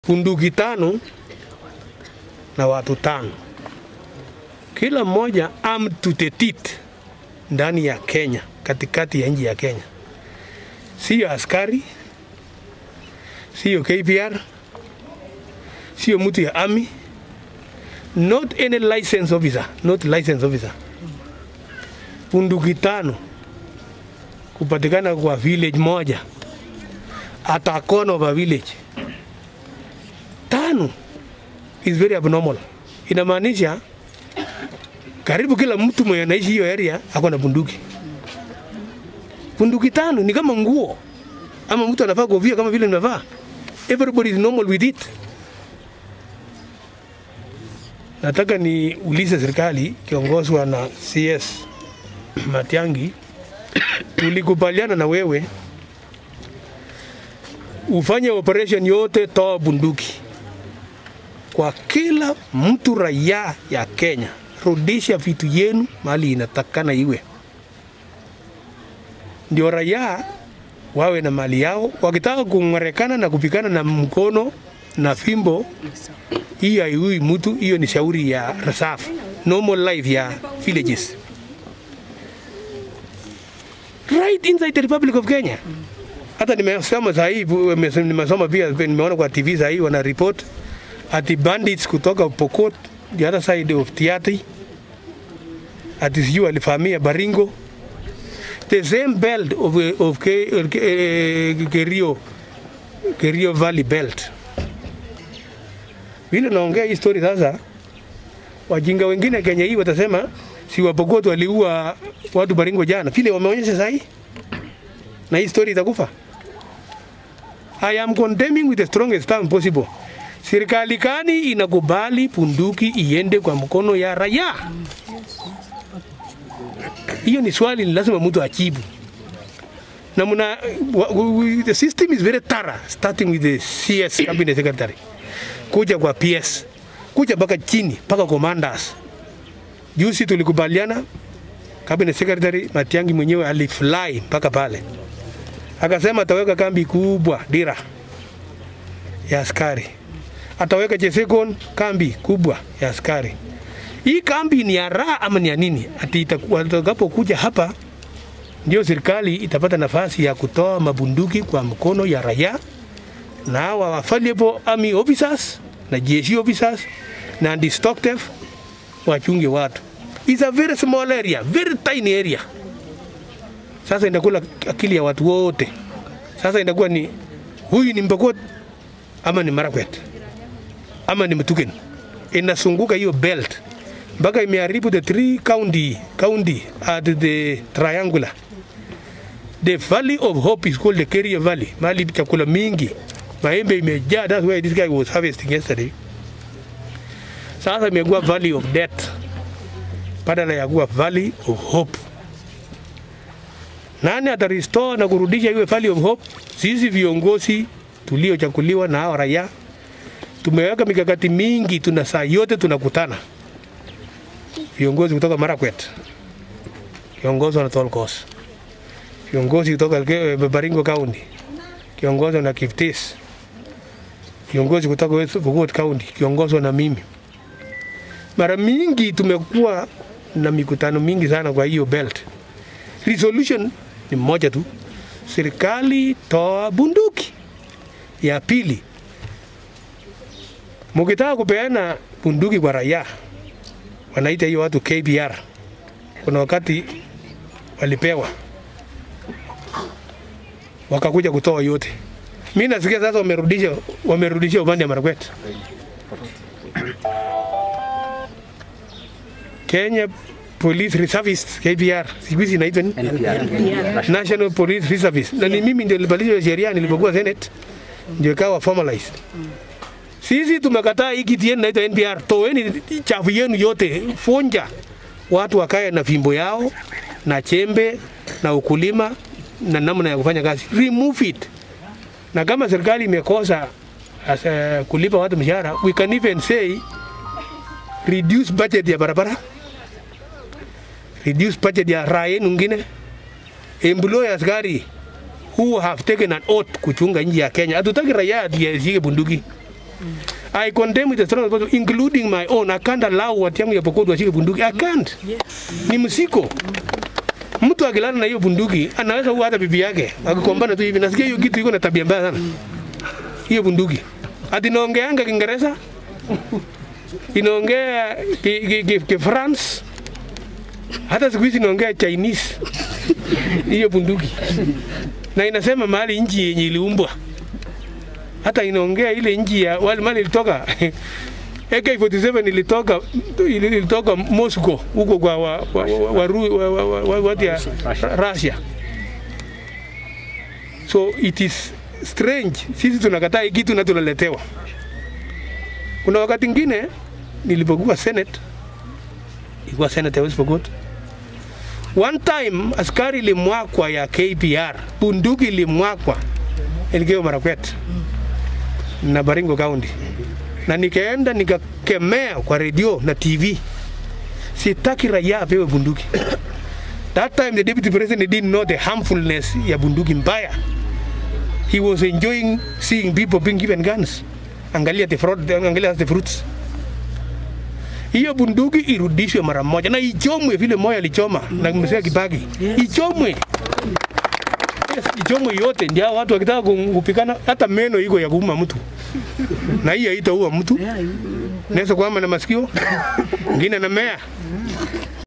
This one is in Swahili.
bunduki tano na watu tano, kila mmoja armed to the teeth ndani ya Kenya, katikati ya nchi ya Kenya, siyo askari, siyo KPR, siyo mtu ya army, not any license officer, not license officer. Bunduki tano kupatikana kwa village moja at a corner of a village tano is very abnormal. Inamaanisha karibu kila mtu mwenye anaishi hiyo area ako na bunduki. Bunduki tano ni kama nguo, ama mtu anavaa kofia kama vile ninavaa. Everybody is normal with it. Nataka ni ulize serikali kiongozwa na CS Matiangi, tulikubaliana na wewe ufanye operation yote, toa bunduki kwa kila mtu raia ya Kenya, rudisha vitu yenu mali inatakana iwe, ndio raia wawe na mali yao. Wakitaka kung'arekana na kupikana na mkono na fimbo, hiyo haiui mtu. Hiyo ni shauri ya reserve, normal life ya villages right inside the Republic of Kenya. Hata nimesoma saa hii, nimesoma pia, nimeona kwa TV saa hii wana report ati bandits kutoka Pokot, the other side of Tiaty, ati sijui walivamia Baringo, the same belt of, of Ke, Ke, Kerio, Kerio Valley belt. Vile naongea hii story sasa, wajinga wengine Kenya hii watasema si wa Pokot waliua watu Baringo jana, vile wameonyesha saa hii, na hii story itakufa. I am condemning with the strongest term possible. Serikali gani inakubali punduki iende kwa mkono ya raia? Hiyo ni swali ni lazima mtu ajibu. Na muna, the system is very thorough starting with the CS cabinet secretary kuja kwa PS kuja mpaka chini mpaka commanders. Juzi tulikubaliana, cabinet secretary Matiangi mwenyewe alifly mpaka pale akasema ataweka kambi kubwa Dira ya askari ataweka Chesekon kambi kubwa ya askari. Hii kambi ni ya raha ama ni ya nini? Ati watakapokuja hapa ndio serikali itapata nafasi ya kutoa mabunduki kwa mkono ya raia na hawa available army officers na jeshi officers na destructive wachunge watu. It's a very small area, very tiny area. Sasa inakula akili ya watu wote. Sasa inakuwa ni huyu ni Mpokot ama ni Marakwet ama ni Mtuken, inasunguka hiyo belt mpaka imeharibu the three county county at the triangular. The valley of hope is called the Kerio Valley, mali chakula mingi, maembe imejaa. That's why this guy was harvesting yesterday. Sasa imekuwa valley of death badala ya kuwa valley of hope. Nani atarestore na kurudisha iwe valley of hope? Sisi viongozi tuliochaguliwa na hao raia tumeweka mikakati mingi, tuna saa yote tunakutana viongozi kutoka Marakwet, kiongozwa na Tolkos, viongozi kutoka Baringo County, kiongozwa na Kiptis, viongozi kutoka West Pokot County, kiongozwa na mimi. Mara mingi tumekuwa na mikutano mingi sana kwa hiyo belt. Resolution ni moja tu, serikali toa bunduki. Ya pili, mukitaka kupeana bunduki kwa raia, wanaita hiyo watu KPR. Kuna wakati walipewa wakakuja kutoa yote. Mimi nasikia sasa wamerudisha wamerudisha upande wa Marakwet. Kenya Police Reservice KPR, siku hizi inaitwa nini? National Police Reservice. Na ni mimi ndio nilibadilisha sheria nilipokuwa Senate, ndio ikawa formalized. Sisi tumekataa hii kitu yenu inaitwa NPR. Toeni chafu yenu yote, funja watu wakae na fimbo yao na chembe na ukulima na namna ya kufanya kazi, remove it. Na kama serikali imekosa as, uh, kulipa watu mshahara, we can even say reduce budget ya barabara, reduce budget ya raha yenu ngine, employ askari who have taken an oath kuchunga nchi ya Kenya. Hatutaki raia ati ashike bunduki. I condemn it as strong as possible, including my own. I can't allow watu yangu ya Pokot washike bunduki. I can't. Ni msiko. Mtu akilala na hiyo bunduki anaweza kuua hata bibi yake akikombana tu hivi. Nasikia hiyo kitu iko na tabia mbaya sana, hiyo bunduki. Ati naongeanga Kiingereza, inaongea ki, ki, ki, ki France, hata siku hizi inaongea Chinese hiyo bunduki, na inasema mahali nchi yenye iliumbwa hata inaongea ile nchi ya wale mali ilitoka AK47 ilitoka ilitoka Moscow huko kwa wa, wa, wa, wa, Ru- wa, wa, wa, wa, watu ya Russia. So it is strange, sisi tunakataa hii kitu na tunaletewa. Kuna wakati mwingine nilipokuwa Senate, ilikuwa Senate ya West Pokot, one time askari ilimwakwa ya KPR, bunduki ilimwakwa Elgeyo Marakwet na Baringo County, na nikaenda nikakemea kwa redio na TV, sitaki raia apewe bunduki. That time the deputy president didn't know the harmfulness ya bunduki mbaya. He was enjoying seeing people being given guns. Angalia the fraud, angalia the fruits. Hiyo bunduki irudishwe mara moja na ichomwe vile moyo alichoma na mzee Kibaki. Ichomwe. Yes, ichomwe yote ndio hao watu wakitaka kupikana hata meno iko ya kuuma mtu. Na hii haitaua mtu. Naweza kuama na masikio. Ngine na mea.